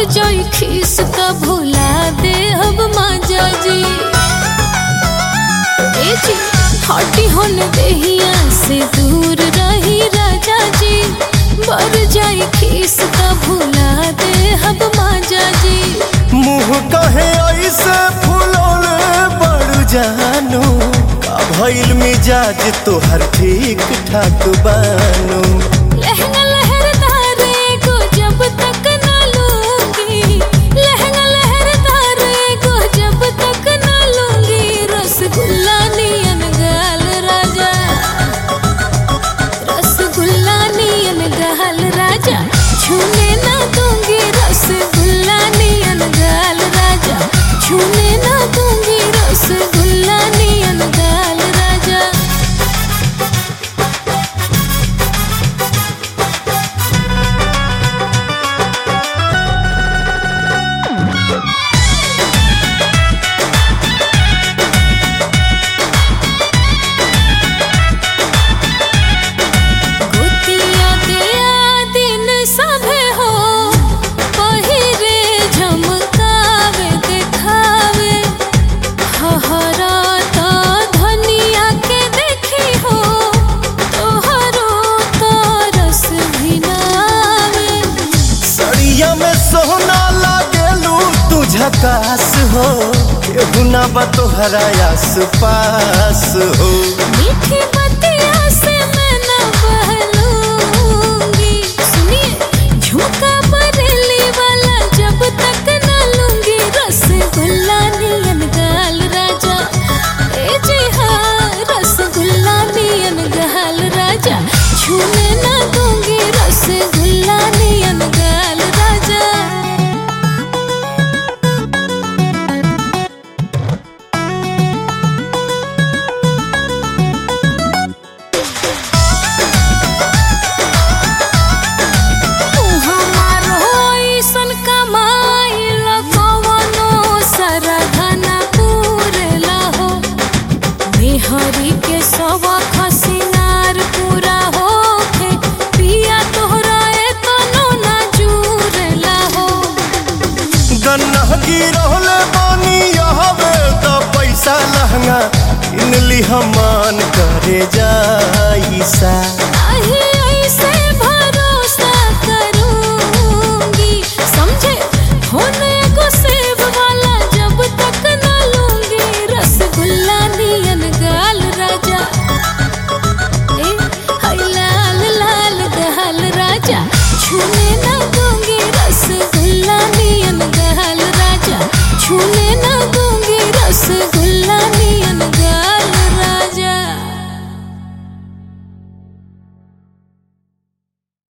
जाई खीस का भुला दे अब माजा जी ए जी हटी होन देहिया से दूर रही राजा जी बर जाई खीस का भुला दे अब माजा जी मुंह कहे ऐसे फुलौले बड़ जानू का भइल मिजाज तोहर ठीक ठाक बानू लहंगा लहरदारे को जब तक ना लूंगी लहंगा लहरदारे को जब तक ना लूंगी रसगुल्ला नियन गाल राजा रसगुल्ला नियन गाल राजा छूने ना दूंगी रसगुल्ला नियन गाल राजा छूने ना दूंगी रसगुल्ला नियन गाल राजा गोतिया दिया दिन सभे हो पहिरे झमकावे देखावे हहरा तो धनिया के देखी हो तोहरो तो रस भिनावे सड़िया में सोना लागेलू तू झकास हो केहू ना बा तोहरा आस पास हो मीठी बतिया से मैं न बहलूंगी सुनिए झुमका बरेली वाला जब तक न लूंगी रसगुल्ला नियन गाल राजा ए जी हाँ रसगुल्ला नियन गाल राजा छूने न दूंगी रसगुल्ला नियन गाल राजा हमारो ऐसन कमाइल कवनो सरधना पूरेला हो मेहरी के सवा खसिनार पूरा होखे पिया तोहरा एतनो ना जुरेला हो गन्ना गिरहले बानी यहवे त पैसा लहंगा किनली हमान करे जाइसा आहे